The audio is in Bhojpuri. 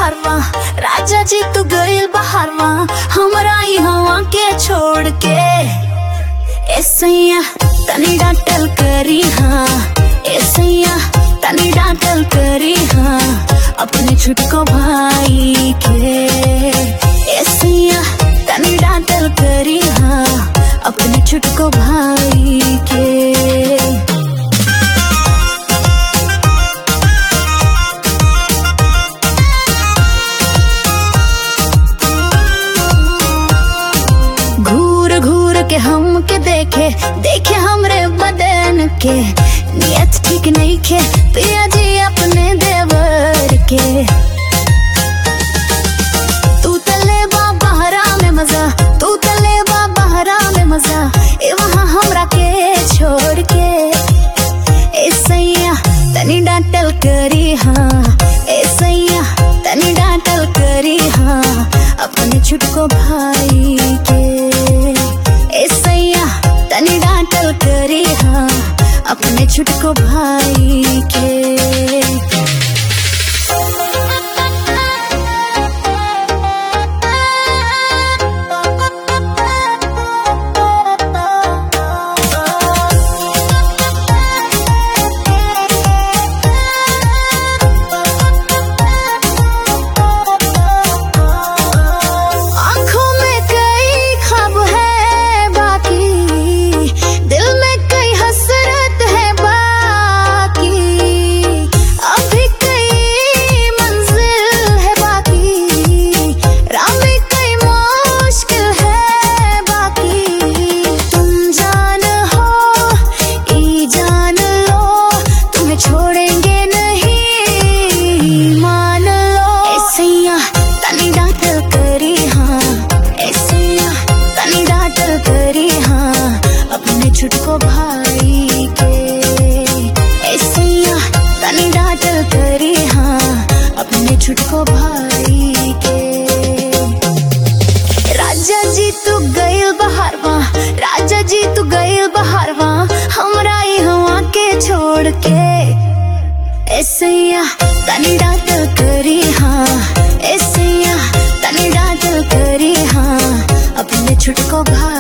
बहारवा राजा जी तू गइल बहारवा हमरा ई हवा के छोड़ के ए सैया तनी डांटल करी हाँ ए सैया तनी डांटल करी हाँ अपने छुटको भाई के ए सैया तनी डांटल करी हाँ अपने छुटको भाई के घूर घूर के हम के देखे देखे हमरे बदन के नियत ठीक नहीं खे पिया जी अपने देवर के तू तले बा बहरा में मजा तू तले बा बहरा में मजा ए वहाँ हमरा के छोड़ के ए सैया तनी डांटल करी हाँ ए सैया तनी डांटल करी हाँ अपने छुटको भाई के ए सैया तनी डांटल करी हाँ अपने छुटको भाई के आँखों में कई ख्वाब है बाकी दिल में कई हसरत है बाकी अभी कई मंजिल है बाकी राह में कई मुश्किल है बाकी तुम जान हो ई जान लो तुम्हें छोड़ेंगे नहीं मान लो ऐसैया तनी डांटल करी हाँ ऐसैया तनी डांटल करी हाँ अपने छुटको भाई के ऐसैया तनी डांटल करी हाँ अपने छुटको भाई के राजा जी तू गइल बहारवा राजा जी तू गइल बहारवा हमरा ई हवा के छोड़ के ऐसैया तनी डांटल करी हाँ ऐसैया तनी डांटल करी हाँ अपने छुटको भाई